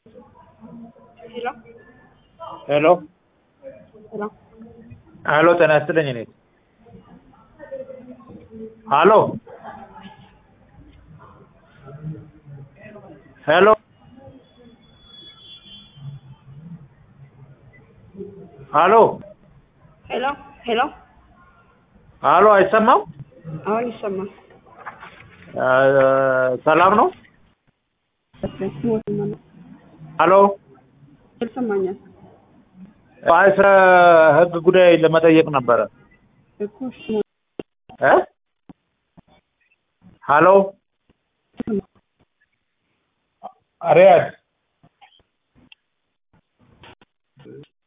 ሄሎ ሄሎ ሄሎ ሄሎ ጤና ይስጥልኝ እኔ ሄሎ ሄሎ ሄሎ ሄሎ ሄሎ ሄሎ አይሰማም አሁን ይሰማል። እ ሰላም ነው ሄሎ ይሰማኛል አይ ስለ ህግ ጉዳይ ለመጠየቅ ነበረ እኮ እሺ፣ እ ሄሎ ሪያድ